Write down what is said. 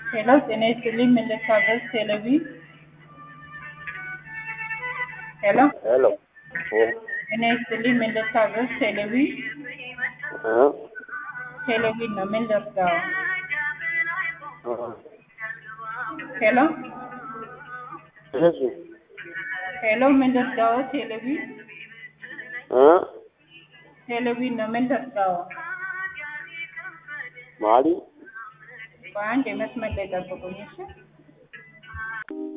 ሄሎ ጤና ይስጥልኝ ምን ልታዘዝ ቴሌቪ ሄሎ ሄሎ ጤና ይስጥልኝ ምን ልታዘዝ ቴሌቪ ቴሌቪ ነው ምን ልርዳው ሄሎ እሺ ሄሎ ምን ልርዳው ቴሌቪ ቴሌቪ ነው ምን ልርዳው ማሊ በአንድ የመስመር ላይ ጠብቁኝ እሺ